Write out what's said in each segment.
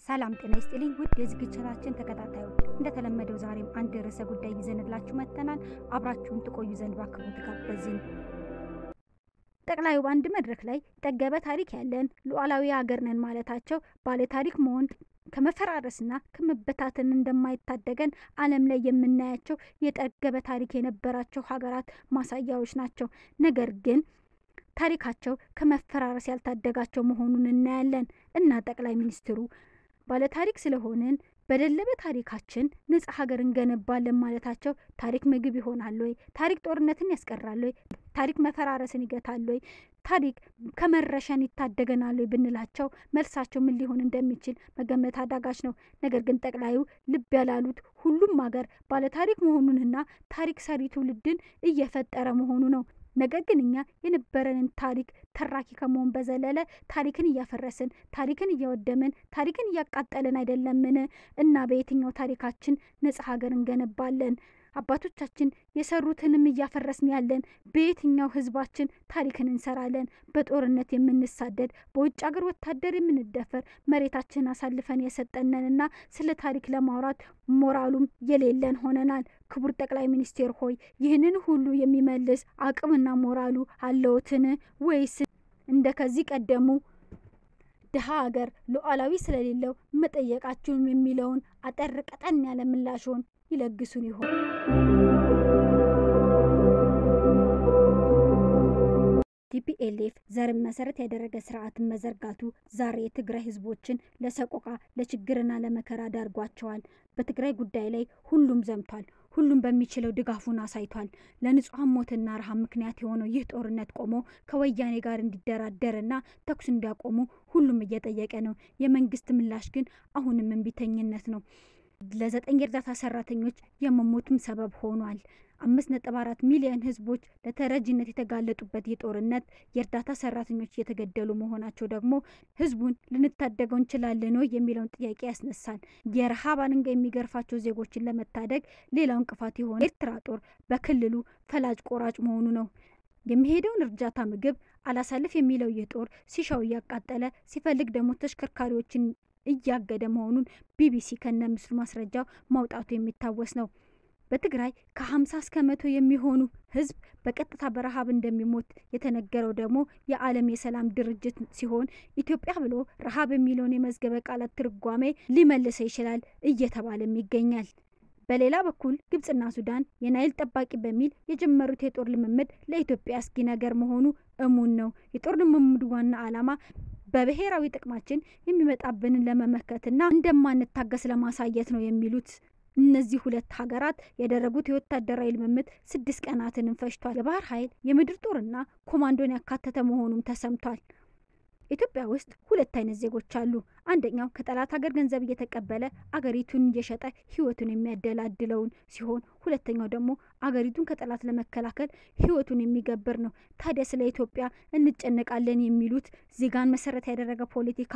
ሰላም ጤና ይስጥልኝ ውድ የዝግጅታችን ተከታታዮች፣ እንደተለመደው ዛሬም አንድ ርዕሰ ጉዳይ ይዘንላችሁ መጥተናል። አብራችሁን ትቆዩ ዘንድ በአክብሮት ጋበዝን። ጠቅላዩ በአንድ መድረክ ላይ ጠገበ ታሪክ ያለን ሉዓላዊ ሀገር ነን ማለታቸው ባለ ታሪክ መሆን ከመፈራረስና ከመበታተን እንደማይታደገን ዓለም ላይ የምናያቸው የጠገበ ታሪክ የነበራቸው ሀገራት ማሳያዎች ናቸው። ነገር ግን ታሪካቸው ከመፈራረስ ያልታደጋቸው መሆኑን እናያለን እና ጠቅላይ ሚኒስትሩ ባለታሪክ ስለሆንን በደለበ ታሪካችን ነጻ ሀገር እንገነባለን ማለታቸው ታሪክ ምግብ ይሆናል ወይ? ታሪክ ጦርነትን ያስቀራል ወይ? ታሪክ መፈራረስን ይገታል ወይ? ታሪክ ከመረሸን ይታደገናል ወይ ብንላቸው መልሳቸው ምን ሊሆን እንደሚችል መገመት አዳጋች ነው። ነገር ግን ጠቅላዩ ልብ ያላሉት ሁሉም ሀገር ባለታሪክ መሆኑንና ታሪክ ሰሪ ትውልድን እየፈጠረ መሆኑ ነው። ነገር ግን እኛ የነበረንን ታሪክ ተራኪ ከመሆን በዘለለ ታሪክን እያፈረስን ታሪክን እያወደምን ታሪክን እያቃጠልን አይደለምን? እና በየትኛው ታሪካችን ነጻ ሀገር እንገነባለን? አባቶቻችን የሰሩትንም እያፈረስን ያለን በየትኛው ህዝባችን ታሪክን እንሰራለን? በጦርነት የምንሳደድ በውጭ ሀገር ወታደር የምንደፈር መሬታችን አሳልፈን የሰጠነንና ስለ ታሪክ ለማውራት ሞራሉም የሌለን ሆነናል። ክቡር ጠቅላይ ሚኒስቴር ሆይ ይህንን ሁሉ የሚመልስ አቅምና ሞራሉ አለዎትን? ወይስ እንደ ከዚህ ቀደሙ ድሀ ሀገር ሉዓላዊ ስለሌለው መጠየቃችሁም የሚለውን አጠር ቀጠን ያለ ምላሽዎን ይለግሱን ይሆን? ቲፒኤልኤፍ ዘርን መሰረት ያደረገ ስርዓትን መዘርጋቱ ዛሬ የትግራይ ህዝቦችን ለሰቆቃ ለችግርና ለመከራ ዳርጓቸዋል። በትግራይ ጉዳይ ላይ ሁሉም ዘምቷል። ሁሉም በሚችለው ድጋፉን አሳይቷል። ለንጹሐን ሞትና ረሃብ ምክንያት የሆነው ይህ ጦርነት ቆሞ ከወያኔ ጋር እንዲደራደርና ተኩስ እንዲያቆሙ ሁሉም እየጠየቀ ነው። የመንግስት ምላሽ ግን አሁንም እምቢተኝነት ነው። ለዘጠኝ የእርዳታ ሰራተኞች የመሞትም ሰበብ ሆኗል። አምስት ነጥብ አራት ሚሊዮን ህዝቦች ለተረጂነት የተጋለጡበት የጦርነት የእርዳታ ሰራተኞች እየተገደሉ መሆናቸው ደግሞ ህዝቡን ልንታደገው እንችላለን ወይ የሚለውን ጥያቄ ያስነሳል። የረሃብ አለንጋ የሚገርፋቸው ዜጎችን ለመታደግ ሌላው እንቅፋት የሆነ ኤርትራ ጦር በክልሉ ፈላጭ ቆራጭ መሆኑ ነው። የሚሄደውን እርዳታ ምግብ አላሳልፍ የሚለው ይህ ጦር ሲሻው እያቃጠለ ሲፈልግ ደግሞ ተሽከርካሪዎችን እያገደ መሆኑን ቢቢሲ ከነ ምስሉ ማስረጃው ማውጣቱ የሚታወስ ነው። በትግራይ ከ50 እስከ መቶ የሚሆኑ ህዝብ በቀጥታ በረሃብ እንደሚሞት የተነገረው ደግሞ የዓለም የሰላም ድርጅት ሲሆን ኢትዮጵያ ብሎ ረሃብ የሚለውን የመዝገበ ቃላት ትርጓሜ ሊመልሰው ይችላል እየተባለም ይገኛል። በሌላ በኩል ግብጽና ሱዳን የናይል ጠባቂ በሚል የጀመሩት የጦር ልምምድ ለኢትዮጵያ አስጊ ነገር መሆኑ እሙን ነው። የጦር ልምምዱ ዋና ዓላማ በብሔራዊ ጥቅማችን የሚመጣብንን ለመመከትና እንደማንታገስ ለማሳየት ነው የሚሉት እነዚህ ሁለት ሀገራት ያደረጉት የወታደራዊ ልምምድ ስድስት ቀናትንም ፈጅቷል። የባህር ኃይል የምድር ጦርና ኮማንዶን ያካተተ መሆኑም ተሰምቷል። ኢትዮጵያ ውስጥ ሁለት አይነት ዜጎች አሉ። አንደኛው ከጠላት ሀገር ገንዘብ እየተቀበለ አገሪቱን እየሸጠ ህይወቱን የሚያደላድለውን ሲሆን፣ ሁለተኛው ደግሞ አገሪቱን ከጠላት ለመከላከል ህይወቱን የሚገብር ነው። ታዲያ ስለ ኢትዮጵያ እንጨነቃለን የሚሉት ዜጋን መሰረት ያደረገ ፖለቲካ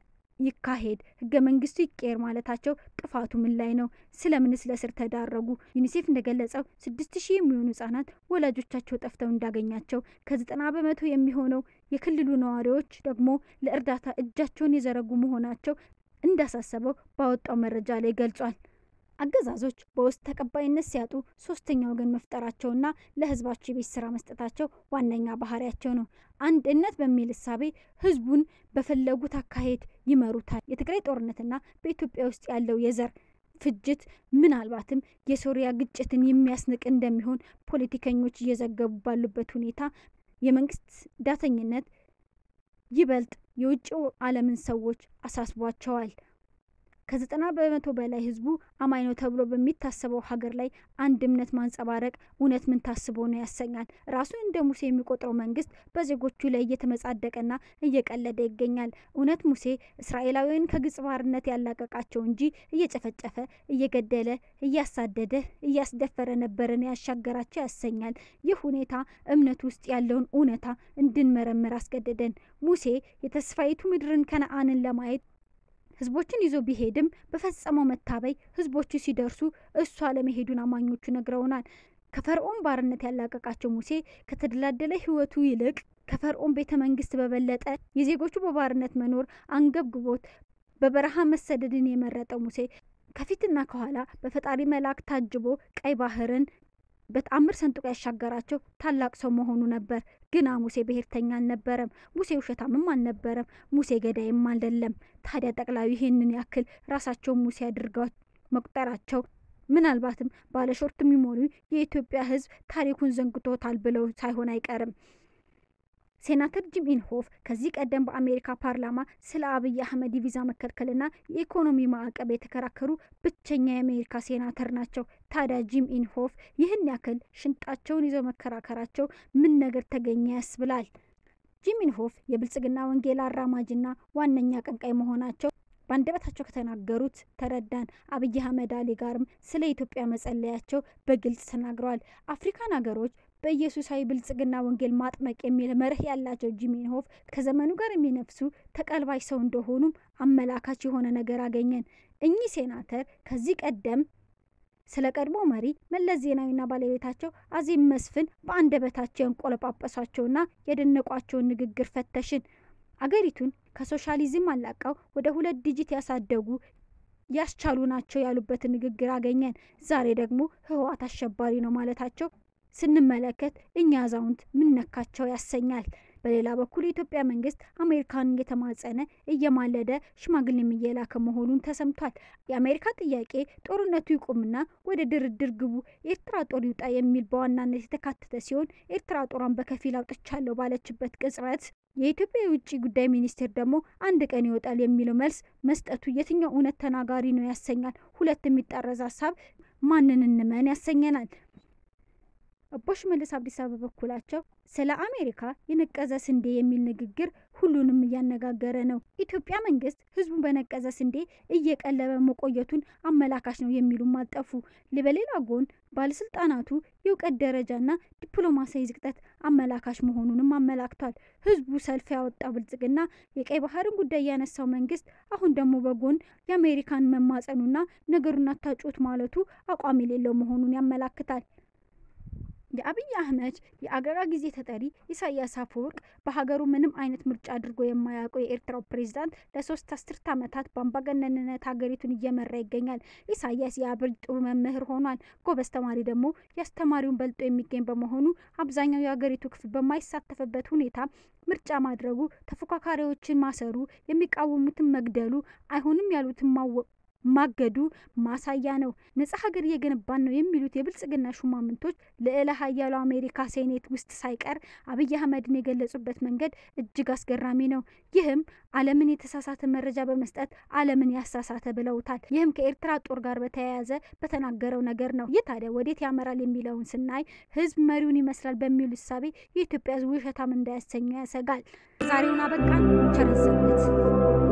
ይካሄድ ህገ መንግስቱ ይቀየር ማለታቸው ጥፋቱ ምን ላይ ነው? ስለምንስ ለእስር ተዳረጉ? ዩኒሴፍ እንደገለጸው ስድስት ሺህ የሚሆኑ ህጻናት ወላጆቻቸው ጠፍተው እንዳገኛቸው ከዘጠና በመቶ የሚሆነው የክልሉ ነዋሪዎች ደግሞ ለእርዳታ እጃቸውን የዘረጉ መሆናቸው እንዳሳሰበው ባወጣው መረጃ ላይ ገልጿል። አገዛዞች በውስጥ ተቀባይነት ሲያጡ ሶስተኛ ወገን መፍጠራቸውና ለህዝባቸው የቤት ስራ መስጠታቸው ዋነኛ ባህሪያቸው ነው። አንድነት በሚል እሳቤ ህዝቡን በፈለጉት አካሄድ ይመሩታል። የትግራይ ጦርነትና በኢትዮጵያ ውስጥ ያለው የዘር ፍጅት ምናልባትም የሶሪያ ግጭትን የሚያስንቅ እንደሚሆን ፖለቲከኞች እየዘገቡ ባሉበት ሁኔታ የመንግስት ዳተኝነት ይበልጥ የውጭው ዓለምን ሰዎች አሳስቧቸዋል። ከዘጠና በመቶ በላይ ህዝቡ አማኝ ነው ተብሎ በሚታሰበው ሀገር ላይ አንድ እምነት ማንጸባረቅ እውነት ምን ታስቦ ነው ያሰኛል። ራሱን እንደ ሙሴ የሚቆጥረው መንግስት በዜጎቹ ላይ እየተመጻደቀና እየቀለደ ይገኛል። እውነት ሙሴ እስራኤላዊያን ከግብጽ ባርነት ያላቀቃቸው እንጂ እየጨፈጨፈ እየገደለ እያሳደደ እያስደፈረ ነበረን ያሻገራቸው ያሰኛል። ይህ ሁኔታ እምነት ውስጥ ያለውን እውነታ እንድንመረምር አስገደደን። ሙሴ የተስፋይቱ ምድርን ከነአንን ለማየት ህዝቦችን ይዞ ቢሄድም በፈጸመው መታበይ ህዝቦቹ ሲደርሱ እሱ አለመሄዱን አማኞቹ ነግረውናል። ከፈርዖን ባርነት ያላቀቃቸው ሙሴ ከተደላደለ ህይወቱ ይልቅ ከፈርዖን ቤተ መንግስት በበለጠ የዜጎቹ በባርነት መኖር አንገብግቦት በበረሃ መሰደድን የመረጠው ሙሴ ከፊትና ከኋላ በፈጣሪ መልአክ ታጅቦ ቀይ ባህርን በተአምር ሰንጥቆ ያሻገራቸው ታላቅ ሰው መሆኑ ነበር። ግና ሙሴ ብሔርተኛ አልነበረም። ሙሴ ውሸታምም አልነበረም። ሙሴ ገዳይም አይደለም። ታዲያ ጠቅላዩ ይህንን ያክል ራሳቸውን ሙሴ አድርገው መቁጠራቸው ምናልባትም ባለሾርት ሚሞሪ የኢትዮጵያ ሕዝብ ታሪኩን ዘንግቶታል ብለው ሳይሆን አይቀርም። ሴናተር ጂም ኢንሆፍ ከዚህ ቀደም በአሜሪካ ፓርላማ ስለ አብይ አህመድ የቪዛ መከልከልና የኢኮኖሚ ማዕቀብ የተከራከሩ ብቸኛ የአሜሪካ ሴናተር ናቸው። ታዲያ ጂም ኢንሆፍ ይህን ያክል ሽንጣቸውን ይዘው መከራከራቸው ምን ነገር ተገኘ ያስብላል። ጂም ኢንሆፍ የብልጽግና ወንጌል አራማጅና ዋነኛ ቀንቃይ መሆናቸው በአንደበታቸው ከተናገሩት ተረዳን። አብይ አህመድ አሊ ጋርም ስለ ኢትዮጵያ መጸለያቸው በግልጽ ተናግረዋል። አፍሪካን ሀገሮች በኢየሱሳዊ ብልጽግና ወንጌል ማጥመቅ የሚል መርህ ያላቸው ጂም ኢንሆፍ ከዘመኑ ጋር የሚነፍሱ ተቀልባይ ሰው እንደሆኑም አመላካች የሆነ ነገር አገኘን። እኚህ ሴናተር ከዚህ ቀደም ስለ ቀድሞ መሪ መለስ ዜናዊና ባለቤታቸው አዜብ መስፍን በአንደበታቸው ያንቆለጳጰሷቸውና የደነቋቸውን ንግግር ፈተሽን። አገሪቱን ከሶሻሊዝም አላቀው ወደ ሁለት ዲጂት ያሳደጉ ያስቻሉ ናቸው ያሉበትን ንግግር አገኘን። ዛሬ ደግሞ ህወሓት አሸባሪ ነው ማለታቸው ስንመለከት እኛ አዛውንት ምን ነካቸው ያሰኛል። በሌላ በኩል የኢትዮጵያ መንግስት አሜሪካንን እየተማጸነ እየማለደ ሽማግሌም እየላከ መሆኑን ተሰምቷል። የአሜሪካ ጥያቄ ጦርነቱ ይቁምና ወደ ድርድር ግቡ፣ ኤርትራ ጦር ይውጣ የሚል በዋናነት የተካተተ ሲሆን ኤርትራ ጦሯን በከፊል አውጥቻለሁ ባለችበት ቅጽበት የኢትዮጵያ የውጭ ጉዳይ ሚኒስቴር ደግሞ አንድ ቀን ይወጣል የሚለው መልስ መስጠቱ የትኛው እውነት ተናጋሪ ነው ያሰኛል። ሁለት የሚጣረስ ሀሳብ ማንን እንመን ያሰኘናል። አቦ ሽመልስ አብዲሳ በበኩላቸው ስለ አሜሪካ የነቀዘ ስንዴ የሚል ንግግር ሁሉንም እያነጋገረ ነው። ኢትዮጵያ መንግስት ህዝቡን በነቀዘ ስንዴ እየቀለበ መቆየቱን አመላካች ነው የሚሉም አልጠፉ። በሌላ ጎን ባለስልጣናቱ የእውቀት ደረጃና ዲፕሎማሲያዊ ዝቅጠት አመላካች መሆኑንም አመላክቷል። ህዝቡ ሰልፍ ያወጣው ብልጽግና የቀይ ባህርን ጉዳይ ያነሳው መንግስት አሁን ደግሞ በጎን የአሜሪካን መማጸኑና ነገሩን አታጩት ማለቱ አቋም የሌለው መሆኑን ያመላክታል። የአብይ አህመድ የአገራ ጊዜ ተጠሪ ኢሳያስ አፈወርቅ በሀገሩ ምንም አይነት ምርጫ አድርጎ የማያውቀው የኤርትራው ፕሬዚዳንት ለሶስት አስርት ዓመታት በአምባገነንነት ሀገሪቱን እየመራ ይገኛል። ኢሳያስ የአብር ጥሩ መምህር ሆኗል። ጎበዝ ተማሪ ደግሞ የአስተማሪውን በልጦ የሚገኝ በመሆኑ አብዛኛው የሀገሪቱ ክፍል በማይሳተፍበት ሁኔታ ምርጫ ማድረጉ፣ ተፎካካሪዎችን ማሰሩ፣ የሚቃወሙትን መግደሉ፣ አይሆንም ያሉትን ማገዱ ማሳያ ነው። ነጻ ሀገር እየገነባን ነው የሚሉት የብልጽግና ሹማምንቶች ልዕለ ሀያሉ አሜሪካ ሴኔት ውስጥ ሳይቀር አብይ አህመድን የገለጹበት መንገድ እጅግ አስገራሚ ነው። ይህም ዓለምን የተሳሳተ መረጃ በመስጠት ዓለምን ያሳሳተ ብለውታል። ይህም ከኤርትራ ጦር ጋር በተያያዘ በተናገረው ነገር ነው። ይህ ታዲያ ወዴት ያመራል የሚለውን ስናይ ህዝብ መሪውን ይመስላል በሚሉ እሳቤ የኢትዮጵያ ህዝብ ውሸታም እንዳያሰኘው ያሰጋል። ዛሬውን አበቃን። ቸር ያሰንብት።